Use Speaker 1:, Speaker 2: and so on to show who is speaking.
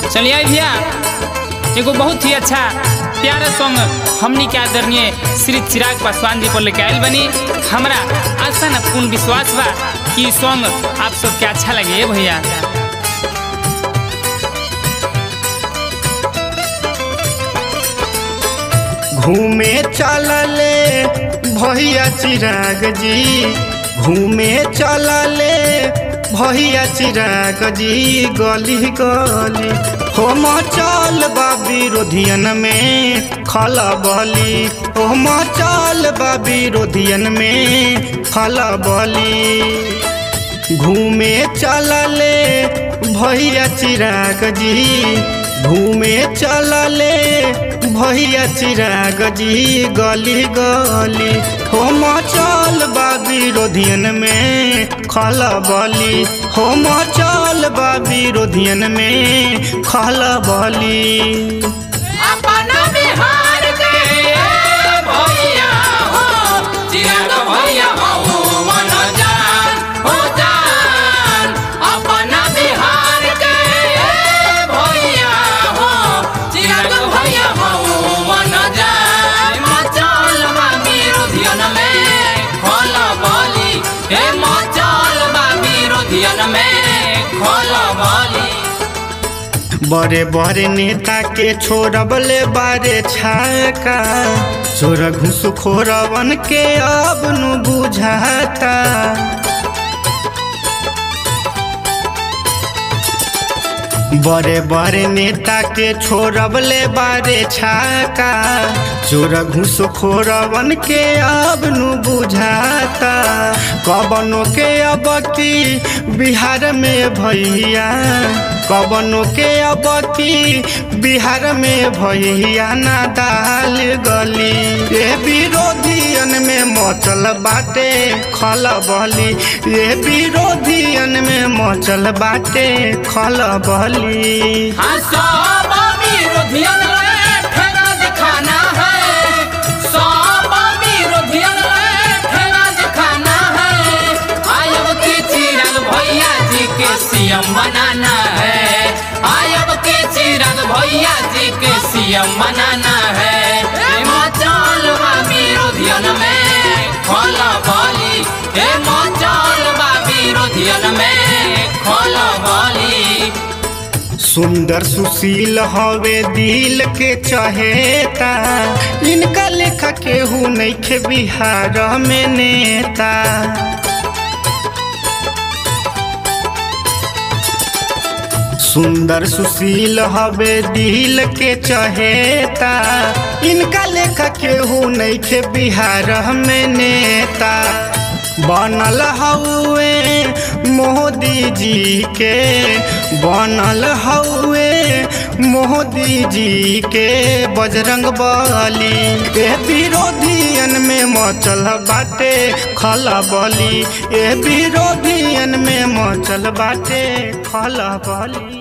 Speaker 1: चलिए आई भैया एगो बहुत ही अच्छा प्यारा सॉन्ग हमनी के आदरणीय श्री चिराग पासवान जी पर लेके आयल बनी हमरा आशा न पूर्ण विश्वास बा कि ई सॉन्ग आप सबके अच्छा लगे भैया
Speaker 2: घूमे चलले भैया चिराग जी घूमे चलले भैया चिराग जी गली गली होम चल बा विरोधियन में खला बली होम चल बा विरोधियन में खला बली घूमे चलले भैया चिराग जी घूमे चलले भैया चिराग जी गली गली होम चल बा विरोधियन में खला बली होम चल बा विरोधियन में खला बली
Speaker 3: अपना बिहार के भैया हो चिराग भैया हो मन जान हो जान अपना बिहार के भैया हो चिराग भैया हो मन जान मचल बा विरोधियन में खोल बोली हे मचल बा विरोधियन में खोल बोली
Speaker 2: बड़े बड़े नेता के छोड़बले बारे छाका चोर घुसखोरवन के अब नु बुझाता बड़े बड़े नेता के छोड़बले बारे छाका चोर घुसखोरवन के अब नु बुझाता कबनो के अब की बिहार में भैया कबनो के अब की बिहार में भैया ना दाल गली ये विरोधियन में मचल बाटे खल बली ये विरोधियन में मचल बाटे खल बली
Speaker 3: हाँ सब विरोधियन रे ठेला दिखाना है सब विरोधियन रे ठेला दिखाना है आयब के चिराग भैया जी के सीएम बनाना है आयब के चिराग भैया जी के सीएम बनाना है हे मचल बा विरोधियन में खोला बोली हे मचल बा विरोधियन में खोला बोली
Speaker 2: सुंदर सुशील हवे दिल के चहेता इनका लेखा केहू नइखे बिहार में नेता सुंदर सुशील हवे दिल के चहेता इनका लेखा केहू नइखे बिहार में नेता बनल हउए मोदी जी के बनल हउए मोदी जी के बजरंग बली ए विरोधियन में मचल बाटे खला बली ए विरोधियन में मचल बाटे खला बली